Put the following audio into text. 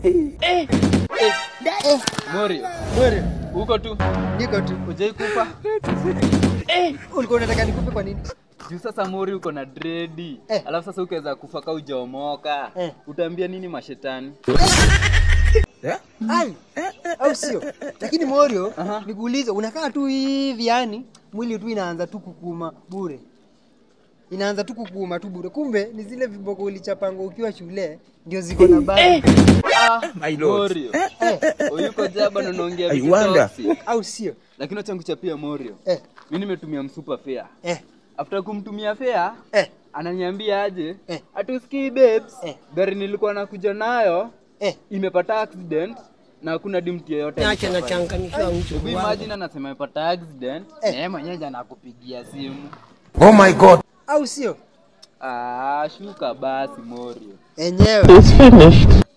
Morio, Morio, uko tu niko tu. ujai kufa Ulikuwa unataka nikupe kwa nini? juu sasa Mori uko na dredi Eh. alafu sasa ukiweza kufa ka ujaomoka Eh. utaambia nini mashetani Ai, au sio? Lakini Morio, Aha. nikuulize, unakaa tu hivi yani, mwili tu inaanza tu kukuma bure, inaanza tu kukuma tu bure, kumbe ni zile viboko ulichapanga ukiwa shule ndio ziko na bari ah, My lord. Morio eh, uyuko jaba na unaongea I vitu wonder. toxic. au sio? lakini wacha nikuchapia Morio Eh, mi nimetumia msupa fea eh, after kumtumia fea eh, ananiambia aje Eh. atusikii babes Eh. gari nilikuwa nakuja nayo eh. imepata accident na hakuna dimti yoyote Niache nachanganyikiwa mtu Hebu wangu. imagine anasema imepata accident Eh. na yeye mwenyewe ndiye anakupigia simu Oh my god. au sio? ah, shuka basi Morio Enyewe